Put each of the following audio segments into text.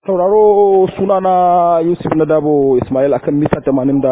sauraro sunana Yusuf Nadabo Ismail akan mita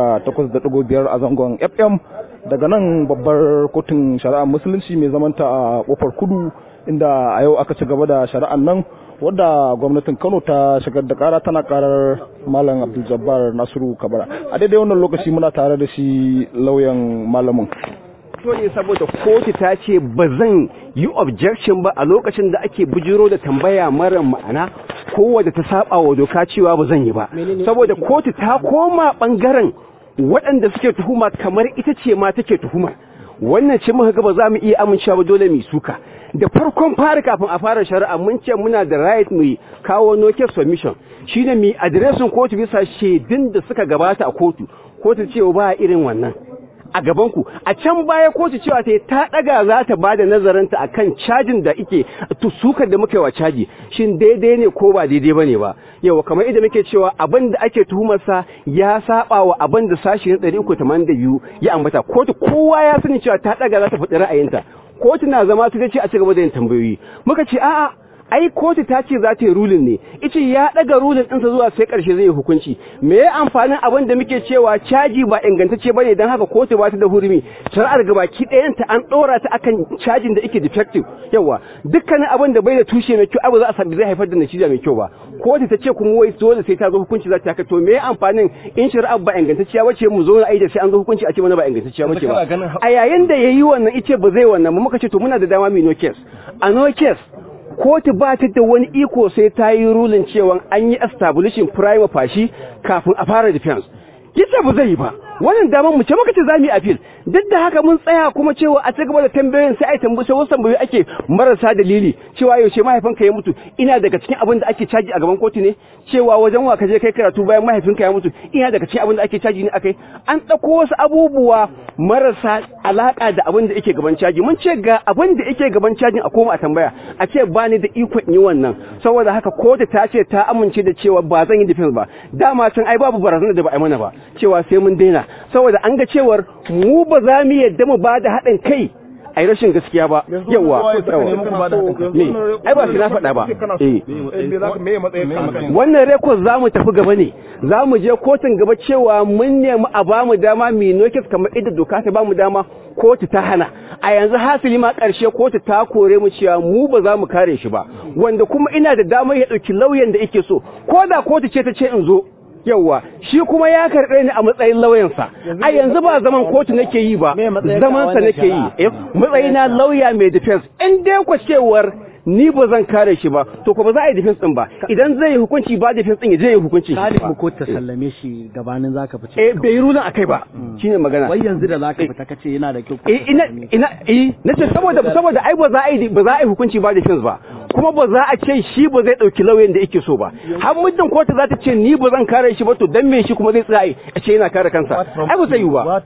88.5 a zangon FM daga nan babbar kotun shari'ar musulunci mai zamanta a kofar kudu inda a yau aka ci gaba da shari'ar nan wadda gwamnatin Kano ta shigar da kara tana karar Malam Abdul Jabbar Nasiru Kabara a daidai wannan lokaci muna tare da shi lauyan malamin to ne saboda kotu ta ce ba zan yi objection ba a lokacin da ake bujiro da tambaya mara ma'ana kowadda ta saba wa doka cewa ba zan yi ba saboda kotu ta koma bangaren waɗanda suke tuhuma kamar ita ce ma take tuhuma wannan ce muka ga ba za mu iya amincewa ba dole mu suka da farkon fara kafin a fara shari'a mun ce muna da right mu kawo no case submission shine mu adireshin kotu bisa shaidun da suka gabata a kotu kotu ce ba irin wannan a gabanku a can baya kotu cewa ta ta daga za ta bada nazarinta akan cajin da ike sukar da muka yi wa caji shin daidai ne ko ba daidai bane ba yawa kamar idan muke cewa abin da ake tuhumarsa ya saba wa abin da sashi na 382 ya ambata kotu kowa ya sani cewa ta daga za ta faɗi ra'ayinta kotu na zama ta ce a cigaba da yin tambayoyi muka ce a'a ai kotu ta ce za ta yi rulin ne ice ya daga rulin ɗinsa zuwa sai ƙarshe zai yi hukunci me ya amfanin abin da muke cewa caji ba ingantacce bane don haka kotu ba ta da hurumi shari'ar gabaki ɗayanta an ɗora ta akan cajin da yake defective yawa dukkanin abin da bai da tushe mai kyau abu za a sami zai haifar da natija mai kyau ba kotu ta ce kuma wai dole sai ta zo hukunci za ta haka to me ya amfanin in shari'ar ba ingantacciya bace mu zo na aida sai an zo hukunci a ce mana ba ingantacciya bace ba a yayin da yayi wannan ice ba zai wannan mu muka ce to muna da dama mu no case a no case kotu ba ta da wani iko sai ta yi rulin cewa an yi establishing prime fashi kafin a fara defense kisa ba zai yi ba wannan damar mu ce muka ce zamu yi appeal duk da haka mun tsaya kuma cewa a cigaba da tambayoyin sai ai tambaye wasu tambayoyi ake marasa dalili cewa yaushe mahaifinka ya mutu ina daga cikin abin da ake caji a gaban kotu ne cewa wajen wa ka je kai karatu bayan mahaifinka ya mutu ina daga cikin abin da ake caji ne akai an dauko wasu abubuwa marasa alaka da abin da yake gaban caji mun ce ga abin da yake gaban cajin a koma a tambaya a ce ba ni da ikon yi wannan saboda haka kotu ta ce ta amince da cewa ba zan yi defense ba dama can ai babu barazana da ba a mana ba cewa sai mun daina saboda an ga cewar mu ba za mu yadda mu ba da haɗin kai a rashin gaskiya ba yawa ne ai ba shi na faɗa ba wannan rekod za mu tafi gaba ne za mu je kotun gaba cewa mun nemi a ba mu dama mai nokis kamar idda doka ta ba mu dama kotu ta hana a yanzu hasili ma ƙarshe kotu ta kore mu cewa mu ba za mu kare shi ba wanda kuma ina da damar ya ɗauki lauyan da yake so ko da kotu ce ta ce in zo yauwa shi kuma ya karɓe ni a matsayin lauyansa a yanzu ba zaman kotu nake yi ba zaman sa nake yi matsayina lauya mai defense in dai ku cewar ni ba zan kare shi ba to ko ba za a yi defense din ba idan zai yi hukunci ba defense din ya je yi hukunci Khalid ko ta sallame shi gabanin zaka fice eh bai yi rulin akai ba shine magana wai yanzu da zaka fita kace yana da kyau eh ina ina eh nace saboda saboda ai ba za a yi ba za a yi hukunci ba defense ba kuma ba za a ce shi ba zai dauki lauyan da yake so ba har muddin kotu za ta ce ni ba zan kare shi ba to dan me shi kuma zai tsaya a ce yana kare kansa ai ba zai yi ba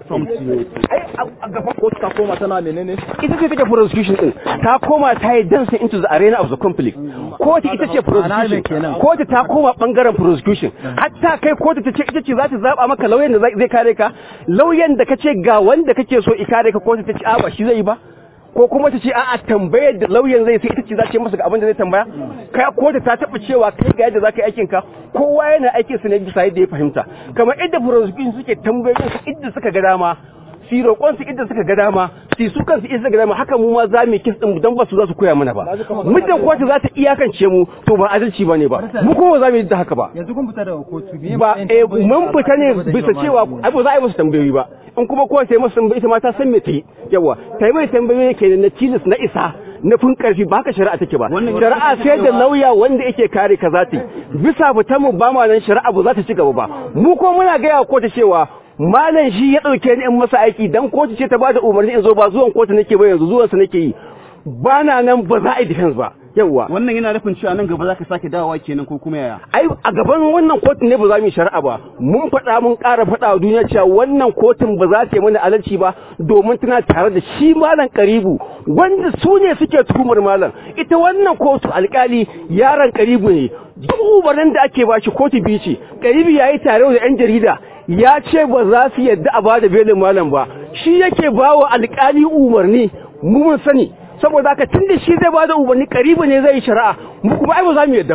ai a gaban kotu ta koma tana menene ita ce take prosecution din ta koma ta yi dancing into the arena of the conflict kotu ita ce prosecution kotu ta koma bangaren prosecution hatta kai kotu ta ce ita ce za ta zaba maka lauyan da zai kare ka lauyan da kace ga wanda kake so i kare ka kotu ta ce a ba shi zai yi ba ko kuma ta ce a'a tambayar da lauyan zai sai ita ce za ta masa ga abin da zai tambaya kai kotu ta taba cewa kai ga yadda za ka yi aikin ka kowa yana aikin sa ne bisa yadda ya fahimta kamar idda prosecution suke tambayoyin su idda suka ga dama su roƙon su idda suka ga dama su su kansu idda suka ga dama haka mu ma za mu kis din dan ba su za su koya mana ba muddin kotu za ta iyakance mu to ba adalci bane ba mu kuma za mu yi da haka ba yanzu kun fita daga kotu ba eh mun fita ne bisa cewa ai ba za a yi musu tambayoyi ba in kuma kowa sai musu tambayi ita ma ta san me ta yi yawa ta yi mai tambayoyi ke na tilis na isa na fin karfi ba haka shari'a take ba shari'a sai da lauya wanda yake kare ka za ta yi bisa fitan mu ba ma nan shari'a ba za ta ci gaba ba mu ko muna gaya wa kotu cewa malam shi ya ɗauke ni in masa aiki dan kotu ce ta bada umarni in zo ba zuwan kotu nake ba yanzu zuwan sa nake yi ba na nan ba za a yi defense ba yawwa wannan yana nufin cewa nan gaba zaka sake dawowa kenan ko kuma yaya ai a gaban wannan kotun ne ba za mu yi shari'a ba mun faɗa mun ƙara faɗa wa duniya cewa wannan kotun ba za ta yi mana adalci ba domin tana tare da shi malam karibu wanda su ne suke tuhumar malam ita wannan kotu alƙali yaron karibu ne duk umarnin da ake ba shi kotu biyu ce karibu ya yi tare da yan jarida ya ce ba za su yadda a ba da belin malam ba shi yake ba wa alƙali umarni mu mun sani saboda haka tun da shi zai ba da umarni karibu ne zai yi shari'a mu kuma ai ba za mu yadda ba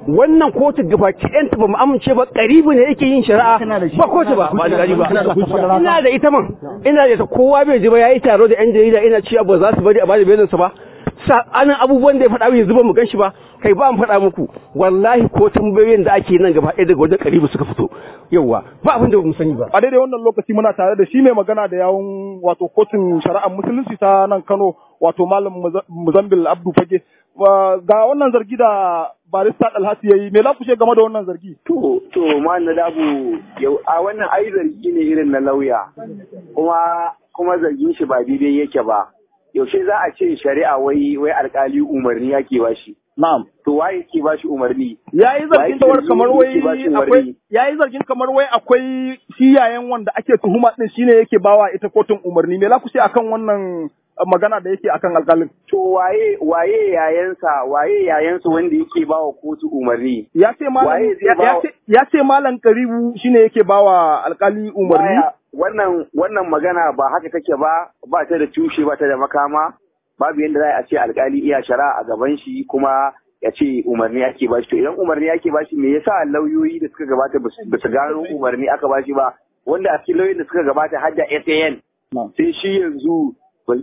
wannan kotu gabaki ɗayanta ba mu amince ba ƙaribu ne yake yin shari'a ba kotu ba ba da ba ina da ita man ina da ita kowa bai ji ba yayi taro da yan jarida ina cewa ba za su bari a bada belinsa ba sa'anin abubuwan da ya faɗa yanzu ba mu gan shi ba kai ba mu faɗa muku wallahi ko tambayoyin da ake nan gaba ɗaya daga wajen ƙaribu suka fito yauwa ba abin da ba mu sani ba a daidai wannan lokaci muna tare da shi mai magana da yawun wato kotun shari'ar musulunci ta nan Kano wato malam Muzambil Abdu Fage ga wannan zargi da barista Dalhasi yayi me za ku ce game da wannan zargi to to malam Dabu yau a wannan ai zargi ne irin na lauya kuma kuma zargin shi ba daidai yake ba yaushe za a ce shari'a wai wai alkali umarni yake ba shi na'am to waye ke ba shi umarni yayi zargin tawar kamar wai akwai yayi zargin kamar wai akwai shi yayan wanda ake tuhuma din shine yake bawa ita kotun umarni me za ku ce akan wannan magana da yake akan alkalin to waye waye yayansa waye yayansa wanda yake bawa kotu umarni ya ce malam ya ce malam karibu shine yake bawa alkali umarni wannan wannan magana ba haka take ba ba ta da tushe ba ta da makama babu yadda za a ce alkali iya shari'a a gaban shi kuma ya ce umarni ake bashi to idan umarni ake bashi me yasa lauyoyi da suka gabata ba su gano umarni aka bashi ba wanda a cikin lauyoyin da suka gabata har da SAN sai shi yanzu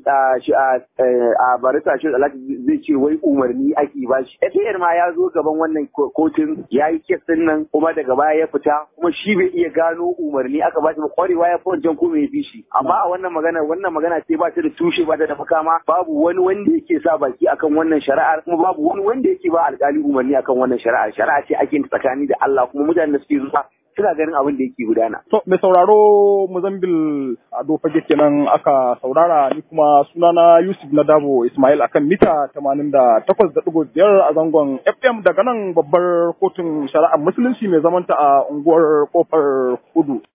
a barista shi alhaji zai ce wai umarni ake ba shi FAN ma ya zo gaban wannan kotun ya yi kes din nan kuma daga baya ya fita kuma shi bai iya gano umarni aka ba shi ba kwarewa ya fi wancan kuma ya fi shi amma a wannan magana wannan magana ce ba ta da tushe ba ta da makama babu wani wanda yake sa baki akan wannan shari'ar kuma babu wani wanda yake ba alkali umarni akan wannan shari'ar shari'a ce ake tsakani da Allah kuma mutanen da suke zuwa suna ganin abin da yake gudana. To, mai sauraro Muzambil Ado Fage kenan aka saurara ni kuma sunana Yusuf Nadabo Ismail akan mita 88.5 a zangon FM daga nan babbar kotun shari'ar musulunci mai zamanta a unguwar kofar kudu.